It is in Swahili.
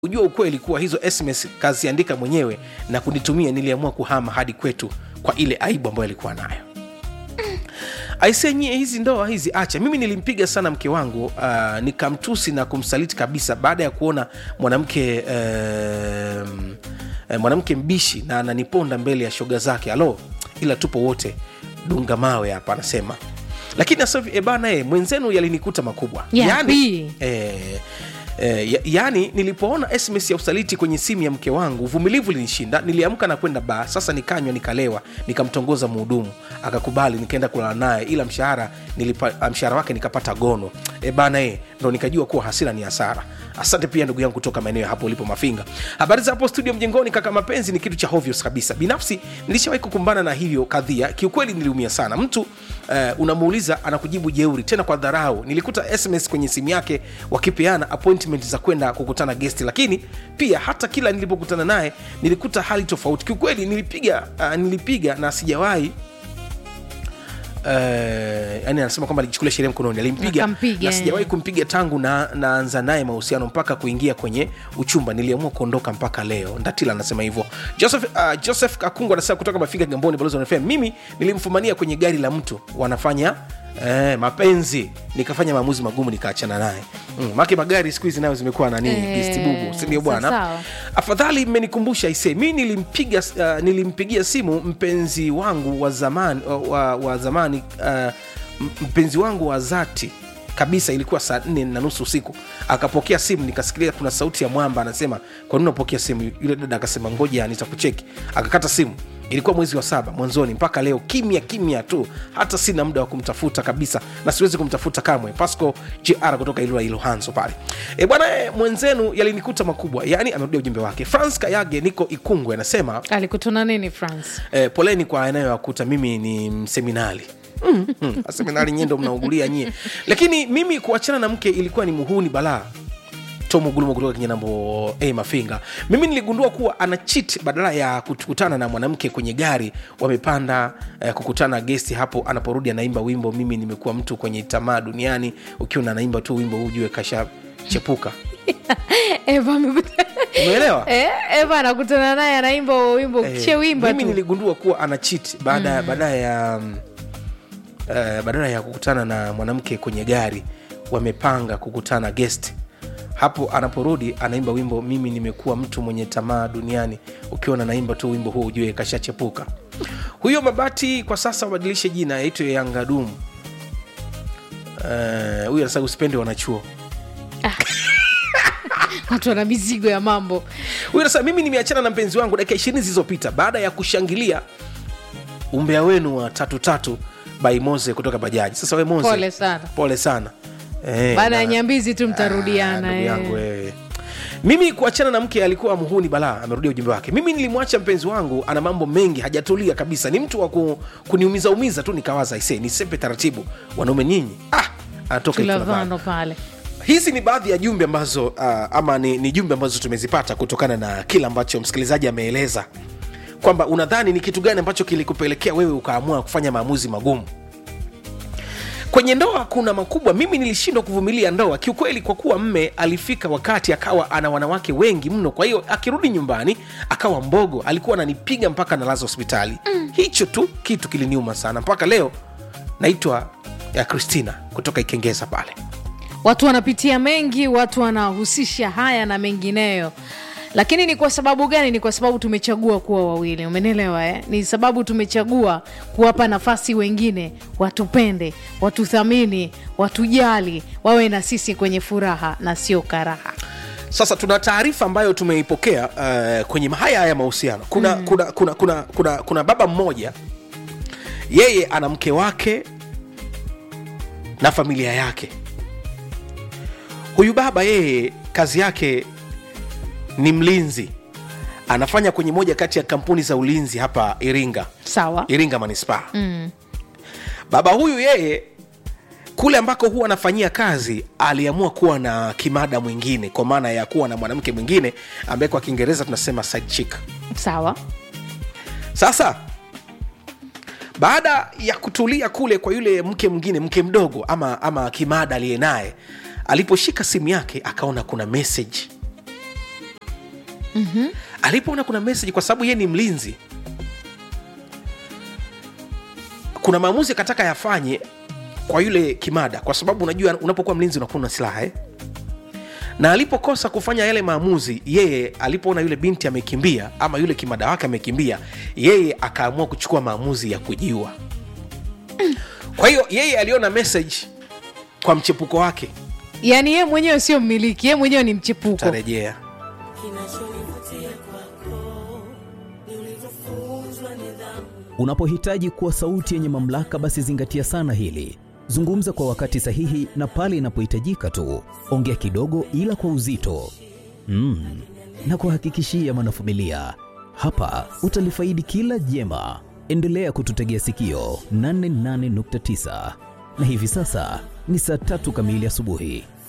Ujua ukweli kuwa hizo SMS kaziandika mwenyewe na kunitumia, niliamua kuhama hadi kwetu kwa ile aibu ambayo alikuwa nayo. Aisee, nyie hizi ndoa hizi acha. Mimi nilimpiga sana mke wangu uh, nikamtusi na kumsaliti kabisa baada ya kuona mwanamke um, eh, mwanamke mbishi na ananiponda mbele ya shoga zake. Alo, ila tupo wote dunga mawe hapa, anasema lakini sasa hivi, eh, bana eh, mwenzenu yalinikuta makubwa Yapi? yani, eh, Eh, ya, yaani nilipoona SMS ya usaliti kwenye simu ya mke wangu uvumilivu linishinda. Niliamka na kwenda baa, sasa nikanywa nikalewa, nikamtongoza mhudumu akakubali, nikaenda kulala naye, ila mshahara nilipa, mshahara wake nikapata gono. E bana e, ndo nikajua kuwa hasira ni hasara. Asante pia ndugu yangu kutoka maeneo ya hapo ulipo Mafinga. Habari za hapo studio mjengoni, kaka. Mapenzi ni kitu cha hovyo kabisa. Binafsi nilishawahi kukumbana na hiyo kadhia, kiukweli niliumia sana. Mtu eh, unamuuliza anakujibu jeuri, tena kwa dharau. Nilikuta SMS kwenye simu yake wakipeana appointment za kwenda kukutana guest, lakini pia hata kila nilipokutana naye nilikuta hali tofauti. Kiukweli nilipiga uh, nilipiga na sijawahi Uh, yani anasema kwamba alichukulia sheria mkononi, alimpiga Akampiga, na sijawahi kumpiga tangu na naanza naye mahusiano mpaka kuingia kwenye uchumba. Niliamua kuondoka mpaka leo. Ndatila anasema hivyo. Joseph, uh, Joseph Kakungu anasema kutoka Mafiga Gamboni, Balozi wa FM. Mimi nilimfumania kwenye gari la mtu wanafanya Eh, mapenzi nikafanya maamuzi magumu nikaachana naye mm, make magari siku hizi nayo zimekuwa nani Eh, gistibubu sindio bwana sawa. afadhali mmenikumbusha ise mi nilimpiga uh, nilimpigia simu mpenzi wangu wa zamani wa, wa zamani uh, mpenzi wangu wa zati kabisa ilikuwa saa nne na nusu usiku akapokea simu nikasikilia kuna sauti ya mwamba anasema kwa nini unapokea simu yule dada akasema ngoja nitakucheki akakata simu ilikuwa mwezi wa saba mwanzoni mpaka leo kimya kimya tu hata sina muda wa kumtafuta kabisa na siwezi kumtafuta kamwe pasco jr kutoka ilua ilohanzo pale e bwana e, mwenzenu yalinikuta makubwa yaani amerudia ujumbe wake frans kayage niko ikungwe anasema alikutana nini France? eh, poleni kwa yanayowakuta mimi ni mseminali mm, mm, seminari nyie ndo mnaugulia nyie lakini mimi kuachana na mke ilikuwa ni muhuni balaa tomo gulumo kutoka kinyanambo a mafinga mimi niligundua kuwa ana chit badala ya kukutana na mwanamke kwenye gari wamepanda eh, kukutana gesti hapo anaporudi anaimba wimbo mimi nimekuwa mtu kwenye tamaa duniani ukiwa anaimba tu wimbo huu ujue kasha chepuka Eva amekuta- umeelewa Eh, Eva anakutana naye anaimba huo wimbo Eh, che wimba mimi tu niligundua kuwa ana cheat baada baada ya mm, eh, badala ya kukutana na mwanamke kwenye gari wamepanga kukutana guest hapo anaporudi anaimba wimbo mimi nimekuwa mtu mwenye tamaa duniani ukiwa na naimba tu wimbo huo ujue kashachepuka huyo mabati kwa sasa wabadilishe jina yaitwe yangadum Eh, huyu anasema usipende wanachuo watu wana mizigo ya mambo huyu anasema mimi nimeachana na mpenzi wangu dakika ishirini zilizopita baada ya kushangilia umbea wenu wa tatu tatu by Moze kutoka bajaji sasa we Moze Pole sana. pole sana eh, baada ya na- nyambizi tu Ah, mtarudiana ndugu eh. yangu wewe mimi kuachana na mke alikuwa muhuni balaa amerudia ujumbe wake mimi nilimwacha mpenzi wangu ana mambo mengi hajatulia kabisa ni mtu wa ku, kuniumiza umiza tu nikawaza ise nisepe taratibu wanaume nyinyi ah, anatoka Ifulavano tulavano pale hizi ni baadhi ya jumbe ambazo uh, ama ni, ni jumbe ambazo tumezipata kutokana na kile ambacho msikilizaji ameeleza kwamba unadhani ni kitu gani ambacho kilikupelekea wewe ukaamua kufanya maamuzi magumu kwenye ndoa kuna makubwa mimi nilishindwa kuvumilia ndoa kiukweli kwa kuwa mme alifika wakati akawa ana wanawake wengi mno kwa hiyo akirudi nyumbani akawa mbogo alikuwa ananipiga mpaka nalaza hospitali mm. hicho tu kitu kiliniuma sana mpaka leo naitwa ya kristina kutoka ikengeza pale watu wanapitia mengi watu wanahusisha haya na mengineyo lakini ni kwa sababu gani ni kwa sababu tumechagua kuwa wawili umenielewa eh? ni sababu tumechagua kuwapa nafasi wengine watupende watuthamini watujali wawe na sisi kwenye furaha na sio karaha sasa tuna taarifa ambayo tumeipokea uh, kwenye haya haya mahusiano kuna, mm. kuna, kuna, kuna, kuna, kuna baba mmoja yeye ana mke wake na familia yake huyu baba yeye kazi yake ni mlinzi anafanya kwenye moja kati ya kampuni za ulinzi hapa iringa sawa iringa manispaa mm. baba huyu yeye kule ambako huwa anafanyia kazi aliamua kuwa na kimada mwingine kwa maana ya kuwa na mwanamke mwingine ambaye kwa kiingereza tunasema side chick sawa sasa baada ya kutulia kule kwa yule mke mwingine mke mdogo ama, ama kimada aliye naye aliposhika simu yake akaona kuna message mm-hmm. alipoona kuna message kwa sababu yeye ni mlinzi kuna maamuzi akataka yafanye kwa yule kimada kwa sababu unajua unapokuwa mlinzi unakuwa na silaha eh? na alipokosa kufanya yale maamuzi yeye alipoona yule binti amekimbia ama yule kimada wake amekimbia yeye akaamua kuchukua maamuzi ya kujiua kwa hiyo yeye aliona message kwa mchepuko wake yaani ye mwenyewe sio mmiliki ye mwenyewe ni mchepuko tarejea Unapohitaji kuwa sauti yenye mamlaka, basi zingatia sana hili. Zungumza kwa wakati sahihi na pale inapohitajika tu. Ongea kidogo, ila kwa uzito mm. na kuhakikishia mwanafamilia, hapa utalifaidi kila jema. Endelea kututegea sikio 88.9 na hivi sasa ni saa tatu kamili asubuhi.